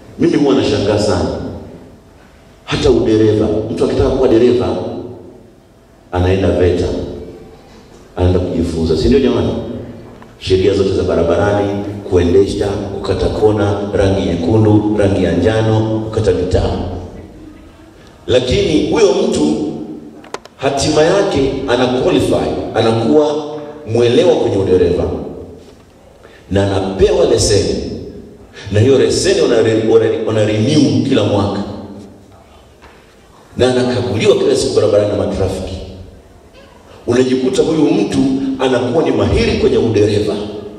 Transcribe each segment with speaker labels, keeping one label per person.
Speaker 1: Mimi huwa nashangaa sana, hata udereva, mtu akitaka kuwa dereva anaenda VETA, anaenda kujifunza, si ndio jamani? Sheria zote za barabarani, kuendesha, kukata kona, rangi nyekundu, rangi ya njano, kukata mitaa. Lakini huyo mtu hatima yake ana qualify, anakuwa mwelewa kwenye udereva na anapewa leseni, na hiyo leseni wana, wana renew kila mwaka, na anakaguliwa kila siku barabarani na matrafiki. Unajikuta huyu mtu anakuwa ni mahiri kwenye udereva.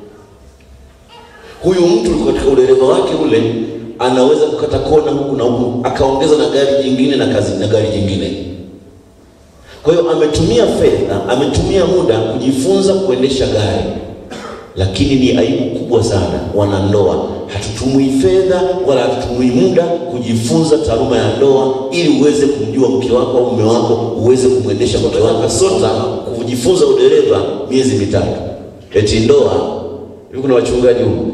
Speaker 1: Huyu mtu katika udereva wake ule anaweza kukata kona huku na huku, akaongeza na gari jingine na kazi na gari jingine. Kwa hiyo ametumia fedha, ametumia muda kujifunza kuendesha gari, lakini ni aibu kubwa sana wanandoa, hatutumii fedha wala hatutumii muda kujifunza taaluma ya ndoa, ili uweze kumjua mke wako au mume wako, uweze kumwendesha mke wako. Sota kujifunza udereva miezi mitatu, eti ndoa hivi. Kuna wachungaji huko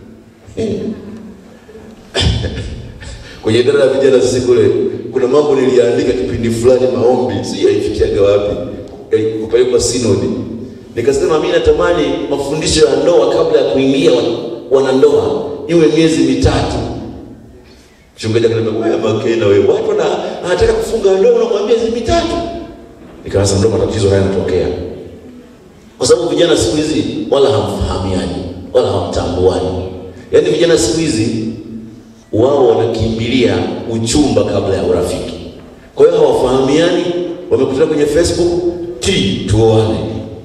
Speaker 1: kwenye idara ya vijana sisi kule, kuna mambo niliandika kipindi fulani, maombi si yaifikiaga wapi, kupelekwa sinodi. Nikasema mimi natamani mafundisho ya ndoa kabla ya kuingia wanandoa iwe miezi mitatu. Mchungaji akaniambia wewe Makena, wewe watu na anataka kufunga ndoa unamwambia miezi mitatu. Nikaanza ndo matatizo haya yanatokea, kwa sababu vijana siku hizi wala hamfahamiani wala hamtambuani. Yaani vijana siku hizi wao wanakimbilia uchumba kabla ya urafiki. Kwa hiyo hawafahamiani, wamekutana kwenye Facebook ti tuoane.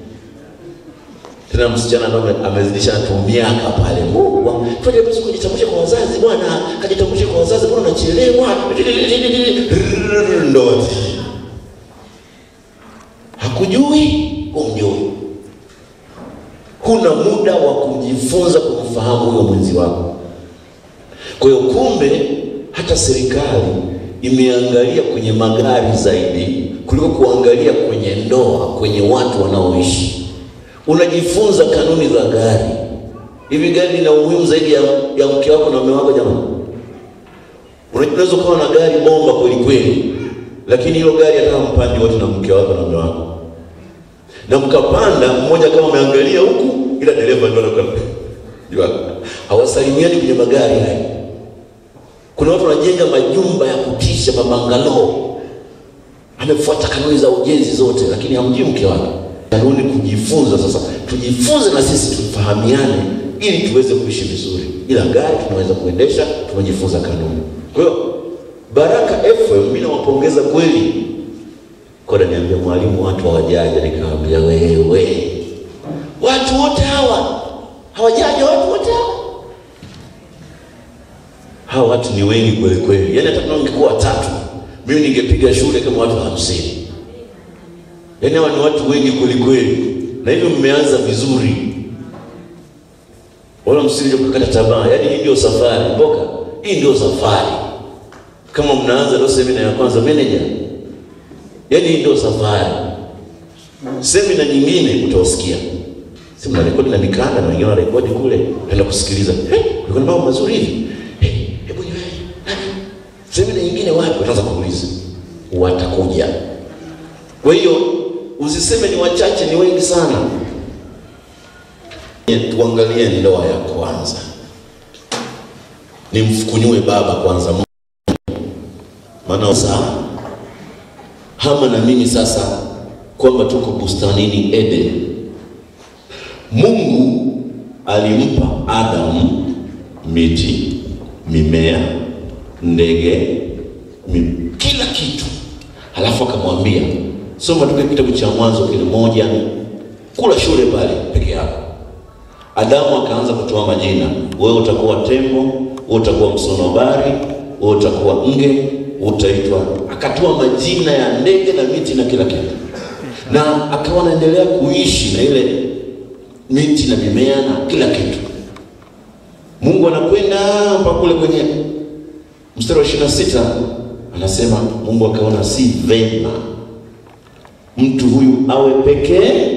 Speaker 1: Tena msichana ndo amezidisha tu miaka pale, Mungu tuaje basi kujitambulisha kwa wazazi bwana, kajitambulisha kwa wazazi, mbona unachelewa? Ndoa hakujui, umjui, huna muda wa kujifunza kumfahamu huyo mwenzi wako. Kwa hiyo kumbe, hata serikali imeangalia kwenye magari zaidi kuliko kuangalia kwenye ndoa, kwenye watu wanaoishi. Unajifunza kanuni za gari. Hivi gari lina umuhimu zaidi ya, ya mke wako na mume wako? Jamani, unaweza ukawa na gari bomba kweli kweli, lakini hilo gari hata mpandi wote na mke wako na mume wako, na mkapanda, mmoja kama ameangalia huku, ila dereva ndio anakuwa hawasalimiani kwenye magari haya. Kuna watu wanajenga majumba ya kutisha, mabangalo, amefuata kanuni za ujenzi zote, lakini hamjui mke wake. Kanuni kujifunza. Sasa tujifunze na sisi tufahamiane, ili tuweze kuishi vizuri, ila gari tunaweza kuendesha, tumejifunza kanuni. Kwa hiyo Baraka FM mimi nawapongeza kweli. Koda niambia mwalimu, watu hawajaja. Nikamwambia wewe, watu wote hawa hawajaja, watu wote hawa hawa watu ni wengi kweli kweli, yaani hata kama ungekuwa watatu, mimi ningepiga shule kama watu hamsini. Yaani hawa ni watu wengi kweli kweli, na hivyo mmeanza vizuri, wala msije kukata tamaa. Yaani hii ndio safari mboka, hii ndio safari. Kama mnaanza ndio semina ya kwanza manager, yaani hii ndio safari. Semina nyingine utawasikia, si mna rekodi na mikanda na wengine wana rekodi kule, naenda kusikiliza, eh, kulikuwa na mambo mazuri hivi semina nyingine wapi? Wataanza kuuliza, watakuja. Kwa hiyo usiseme ni wachache, ni wengi sana. Tuangalie ndoa ya kwanza, nimfukunyue baba kwanza, maana saa Hama na mimi sasa, kwamba tuko bustanini Eden. Mungu alimpa Adamu miti, mimea ndege kila kitu, halafu akamwambia soma tuke kitabu cha Mwanzo kile moja, kula shule pale peke yako. Adamu akaanza kutoa majina, wewe utakuwa tembo, wewe utakuwa msonobari, wewe utakuwa nge, utaitwa. Akatoa majina ya ndege na miti na kila kitu, na akawa anaendelea kuishi na ile miti na mimea na kila kitu. Mungu anakwenda mpaka kule kwenye mstari wa ishirini na sita anasema Mungu akaona si vema mtu huyu awe pekee.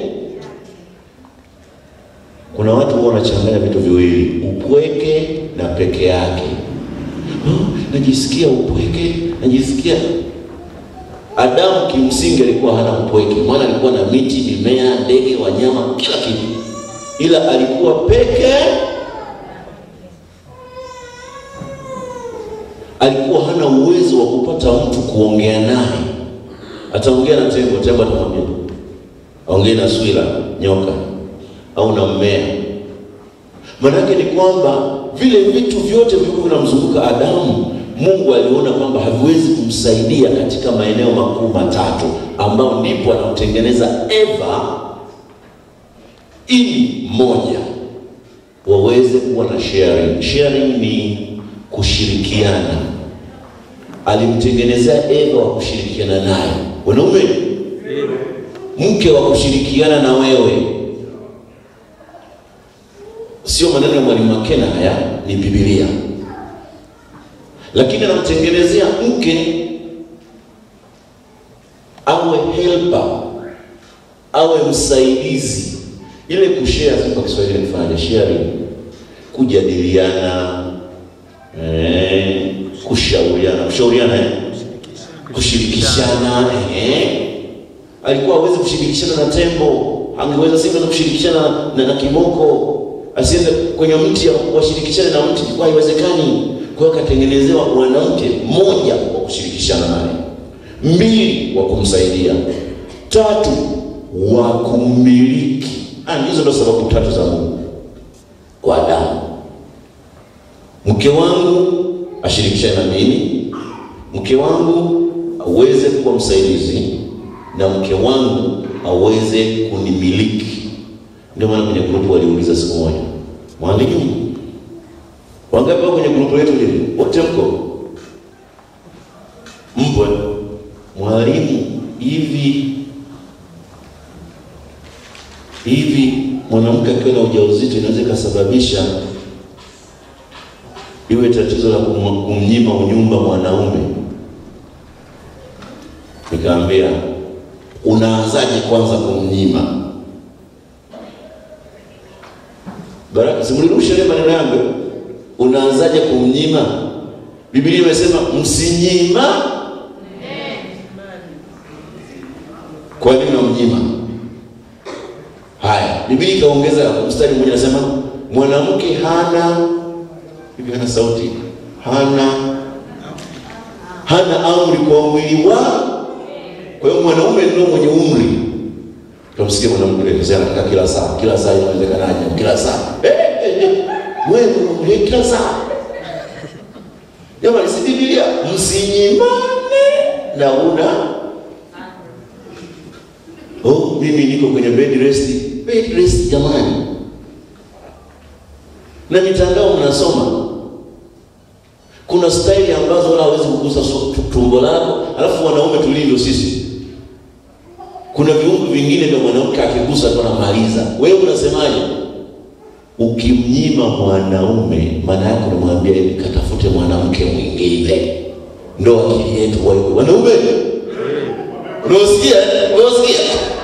Speaker 1: Kuna watu huwa wanachanganya vitu viwili, upweke na peke yake. oh, najisikia upweke, najisikia Adamu kimsingi alikuwa hana upweke, maana alikuwa na miti, mimea, ndege, wanyama, kila kitu, ila alikuwa peke. Alikuwa hana uwezo wa kupata mtu kuongea naye. Ataongea na tembo, tembo atamwambia aongee na swila, nyoka, au na mmea. Maanake ni kwamba vile vitu vyote vilivyokuwa vinamzunguka Adamu Mungu aliona kwamba haviwezi kumsaidia katika maeneo makuu matatu, ambao ndipo anamtengeneza Eva ili moja waweze kuwa na sharing. Sharing ni kushirikiana. Alimtengenezea Eva wa kushirikiana naye. Wanaume, mke wa kushirikiana na wewe, sio maneno ya Mwalimu Makena, haya ni Biblia lakini anamtengenezea mke awe helper, awe msaidizi. Ile kushare kwa Kiswahili kufanya sharing, kujadiliana, eh, kushauriana, kushauriana, eh, kushirikishana. Eh, alikuwa hawezi kushirikishana na tembo, angeweza sivyo kushirikishana na, na kiboko, asiende kwenye mti washirikishane na mti, ilikuwa haiwezekani. Kwa hiyo akatengenezewa mwanamke mmoja wa kushirikishana naye, mbili wa kumsaidia, tatu wa kummiliki. Hizo ndio sababu tatu za Mungu kwa Adamu. Mke wangu ashirikishane na mimi, mke wangu aweze kuwa msaidizi, na mke wangu aweze kunimiliki. Ndio maana kwenye grupu waliuliza siku moja, mwalimu Wangapi wako kwenye grupu letu lile? Wote mko? Mpo? Mwalimu, hivi hivi mwanamke akiwa na ujauzito inaweza ikasababisha iwe tatizo la kumnyima unyumba mwanaume? Nikaambia, unaanzaje kwanza kumnyima? Baraka, simulirusha ile maneno yangu Unaanzaje kumnyima? Biblia imesema msinyima. Kwa nini unamnyima? Haya, Biblia ikaongeza mstari mmoja, anasema mwanamke hana hivi, hana sauti, hana hana amri kwa mwili wa. Kwa hiyo mwanaume ndio mwenye umri. Tunamsikia mwanamke akisema anataka kila saa, kila saa inawezekanaje? Kila saa wewe kila saa jamani, si Biblia? Msinyimane na una oh, mimi niko kwenye bed rest. Bed rest jamani, na mitandao mnasoma, kuna staili ambazo wala hawezi kugusa tumbo lako, alafu wanaume tulivyo sisi, kuna viungo vingine vya mwanamke akigusa tu anamaliza. Wewe unasemaje? Ukimnyima mwanaume maana yake unamwambia hivi, katafute mwanamke mwingine. Ndo akili yetu wewe wanaume, unasikia? Unasikia?